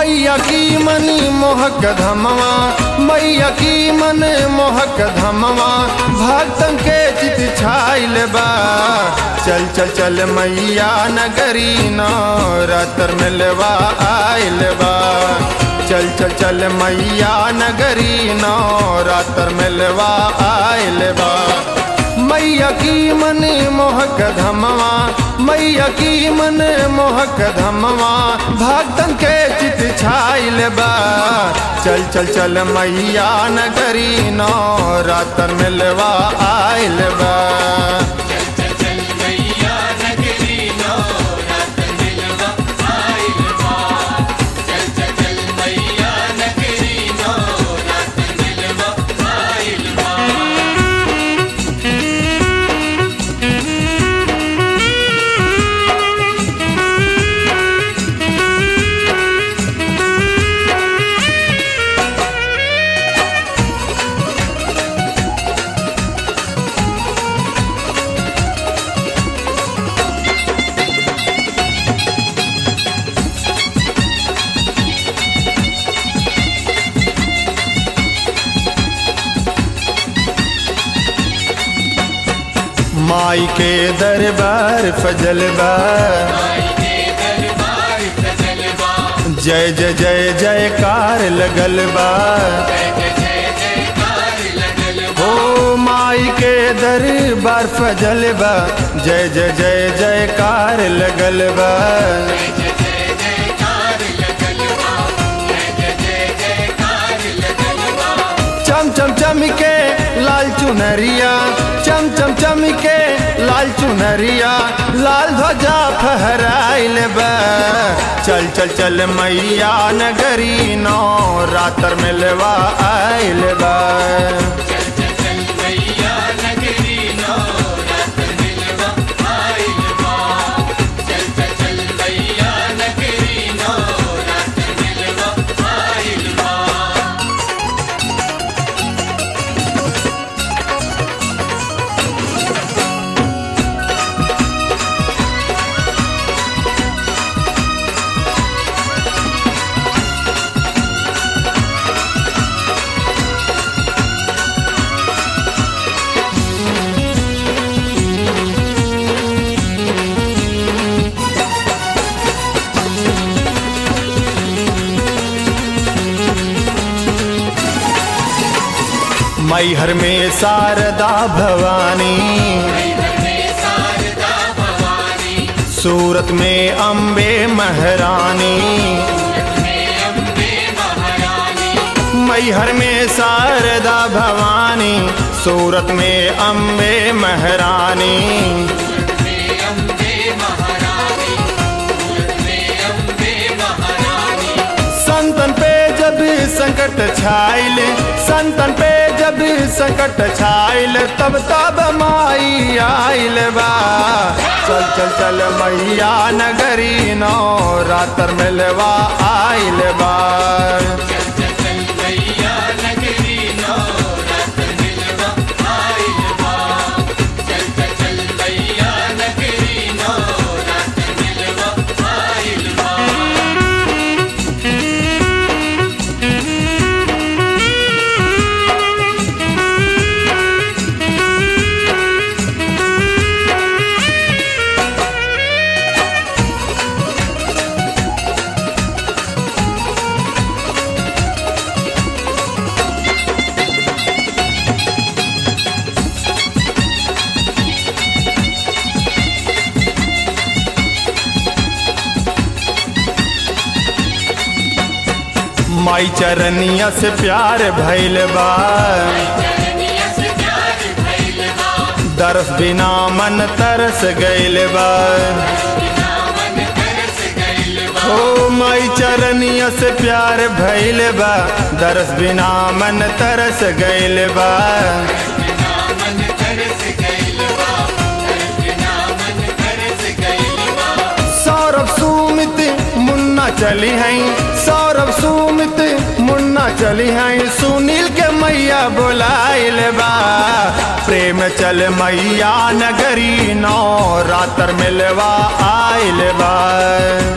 मैया की मन मोहक धमवा मैया की मन मोहक धमवा भक्तन के चित छाइल बा चल चल चल मैया नगरी नौरातर मिलवा आइल बा चल चल चल मैया नगरी नौरातर मिलवा आइल बा मैया की मन मोहक धमवा मैया की मन मोहक धमवा भक्तन के चित छाइल बा चल चल चल मैया नगरी नौरातर मिलवा आइल बा माई के दरबार फजल बा जय जय जय जयकार लगल बा हो माई के दरबार फजल बा जय जय जय जयकार लगल बा चम चम चम के लाल चुनरिया चम चम चम के लाल चुनरिया लाल ध्वजा फहराइल बा चल चल चल मैया नगरी नौ रातर मिलवा आइल बा मैहर में शारदा भवानी सूरत में अम्बे महारानी मैहर में शारदा भवानी सूरत में अम्बे महारानी संतन पे जब संकट छाइल संतन पे जब संकट छाइल तब तब माई आइल बा चल चल चल मैया नगरी नौ रातर मिलवा आइल बा माई चरनिया से प्यार भैल बा दरस बिना मन तरस गैल बा ओ माई चरनिया से प्यार भैल बा दरस बिना मन तरस गैल बा सौरभ सुमित मुन्ना चली हैं सौरभ सुमित मुन्ना चली हैं सुनील के मैया बोलाइल बा प्रेम चल मैया नगरी नौ रातर मिलवा आइल बा